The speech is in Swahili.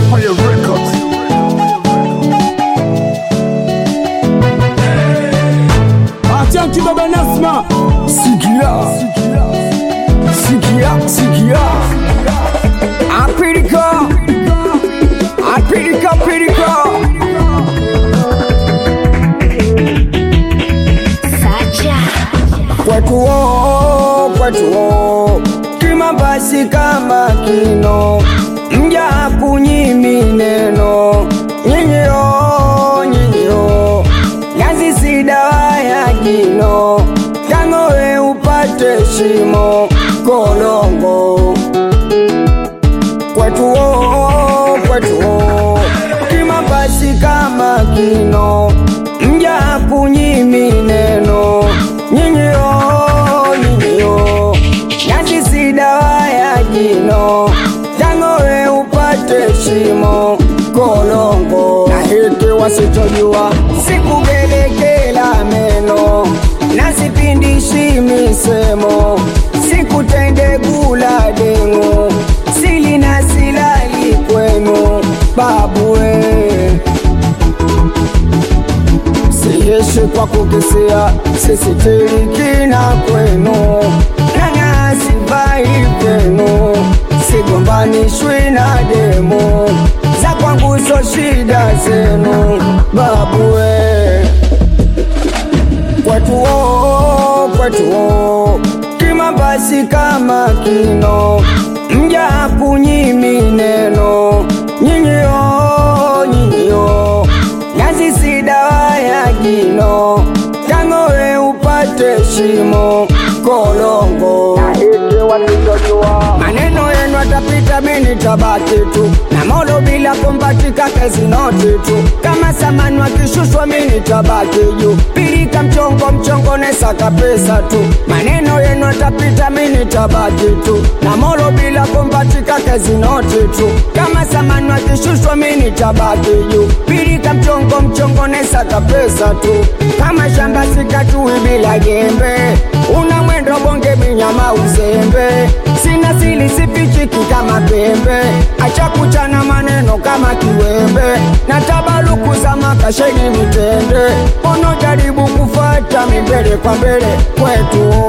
Empire Records. Achanki baba Nasma, Sikia, sikia, sikia. Apirika, apirika, apirika. Sacha Kwetu o, kwetu o. Kima basi kama kino. Mja kunyimi neno. Nyinyi o, nyinyi o. Yazi si dawa ya jino. Kangowe upate shimo. Kolongo. kwetu o, kwetu o. Kima basi kama kino. Mja kunyimi neno. Nyinyi o, nyinyi o. Yazi si dawa ya jino. Tangowe upate shimo. Kolongo. Na hiki wasichojua sikugelekela meno na sipindishi misemo sikutende gula dengu sili na silali kwenu babue siyeshi kwa kukisia sisitirikina kwenu nangasivai vyenu sigombanishwi na demu za kwangu so shida zenu babue kwetu o, kwetu o. Kima basi kama kino mja kunyimi neno nyinyi o, nyinyi o. Nazi si dawa ya jino tangowe upate shimo kolongo maneno yenu atapita mini tabaki tu na modo bila kumbatika kezi noti tu kama samani wakishushwa mini tabaki juu pilika mchongo mchongo nesaka pesa tu maneno yenu atapita mini tabaki tu na modo bila kumbatika kezi noti tu kama samani wakishushwa mini tabaki juu pilika mchongo mchongo nesaka pesa tu kama shamba sikatui bila jembe una mwendo bonge minyama uzembe sina sili sifichiki kama pembe acha kuchana maneno kama kiwembe na tabaluku za makasheni mitende ono jaribu kufata mimbele kwa mbele kwetu